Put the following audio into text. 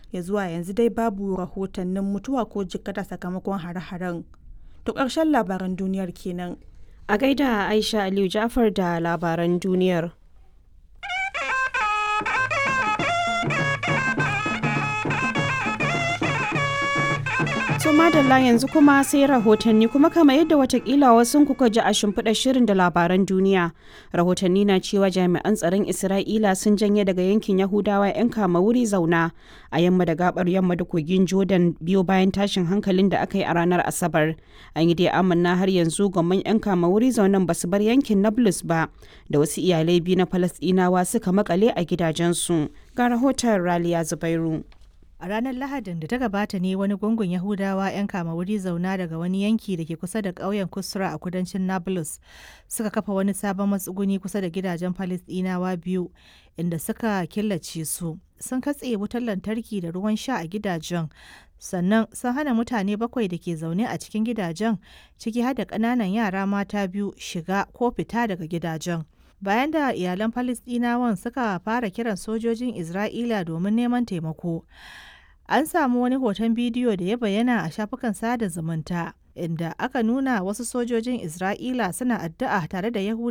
ya zuwa yanzu dai babu rahotannin mutuwa ko jikkata sakamakon hare-haren to ƙarshen labaran duniyar kenan A gaida Aisha Aliyu Jafar da labaran duniyar. To madalla yanzu kuma sai rahotanni kuma kama yadda watakila wasu kuka ji a shimfiɗar shirin da labaran duniya. Rahotanni na cewa jami'an tsaron Isra'ila sun janye daga yankin Yahudawa 'yan kama wuri zauna a yamma da gabar yamma da kogin Jordan biyo bayan tashin hankalin da aka yi a ranar Asabar. An yi dai amanna har yanzu gwamman 'yan kama wuri zaunan ba su bar yankin Nablus ba da wasu iyalai biyu na Falasɗinawa suka makale a gidajensu. Ga rahoton Raliya Zubairu. A ranar Lahadin da ta gabata ne wani gungun Yahudawa 'yan kama wuri zauna daga wani yanki da ke kusa da ƙauyen Kusra a kudancin Nablus suka kafa wani sabon matsuguni kusa da gidajen Falisdinawa biyu inda suka killace su. Sun katse wutar lantarki da ruwan sha a gidajen sannan sun hana mutane bakwai da ke zaune a cikin gidajen ciki har da ƙananan yara mata biyu shiga ko fita daga gidajen. bayan da iyalan Falasɗinawan suka fara kiran sojojin Isra'ila domin neman taimako. An samu wani hoton bidiyo da ya bayyana a shafukan sada zumunta inda aka nuna wasu sojojin Isra'ila suna addu'a tare da Yahudawa